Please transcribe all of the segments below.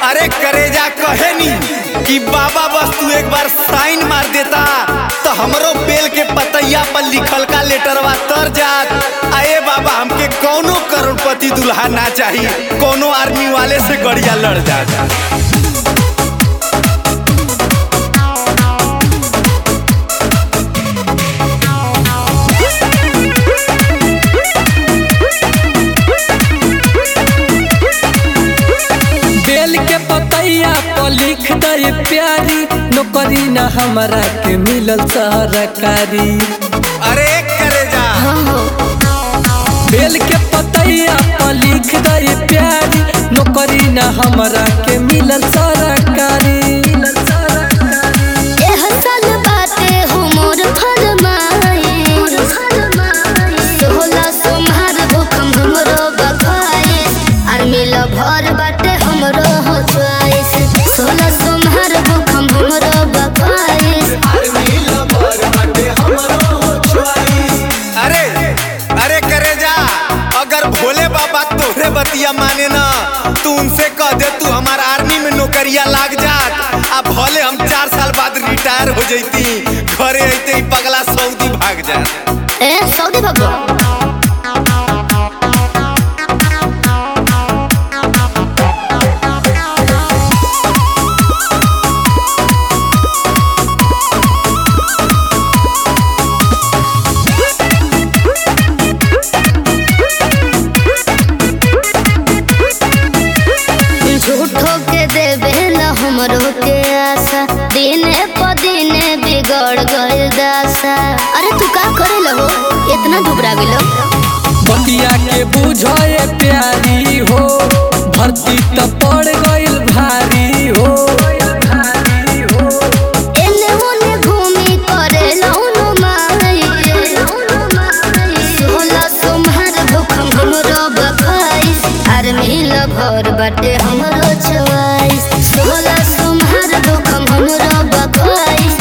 अरे करेजा कहे नी कि बाबा बस तू एक बार साइन मार देता तो हमरो बेल के पतैया पर लिखल का लेटरवा तर जात आए बाबा हमके कौनो करोड़पति दुल्हा ना चाहिए कोनो आर्मी वाले से गड़िया लड़ जाता बेल के पतैया पर लिख दे प्यारी नौकरी न हमरा के मिलल सरकारी अरे करेजा बेल के पतैया पर लिख दे प्यारी नौकरी न हमरा के मिलल सरकारी एह साल बाटे हो मोर फरमाइश सोहला सोमहार भूखम हमरो बखाए आर मिल भर बाटे हमरो हो च्वाइस सोहला सोमहार भूखम हमरो बखाए अरे अरे करेजा अगर भोले बाबा तोहरे बतिया माने ना तू उनसे कह दे तू हमार आर्मी में नौकरिया लाग जात आ भले हम चार साल बाद रिटायर हो जैती घरे अइते ही पगला सऊदी भाग जात ए सऊदी भगवा झूठो के देवे न हमरो के आशा दिने प दिने बिगड़ गइल दासा अरे तू का करे लहो इतना घबरा गेलो बतिया के बुझे प्यारी हो भर्ती त पड़ गइल भारी हो एने ओने घूमी करे लौनो माई सोला सोमहार भूखम हमरो बखाइस आर मिल भर बाटे हमरो चवाइस सोला सोमहार भूखम हमरो बखाइस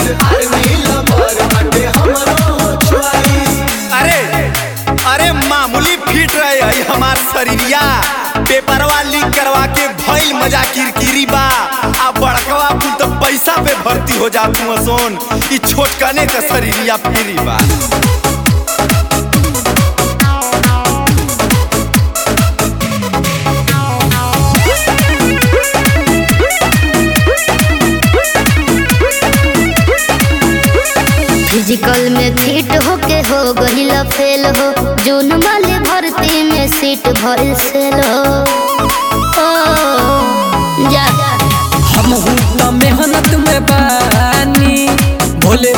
अरे अरे मामूली फिट रहे है हमार शरीरिया पेपरवा लीक करवा के भइल मजा किरकिरी बा आ बड़कवा कुल तो पैसा पे भर्ती हो जात तू सोन ई छोटकने का शरीरिया फ्री बा फिजिकल में फिट होके हो गहिल फेल हो जून वाले भर्ती में सीट भइल सेल हो ओ, जा हम त मेहनत में बानी भोले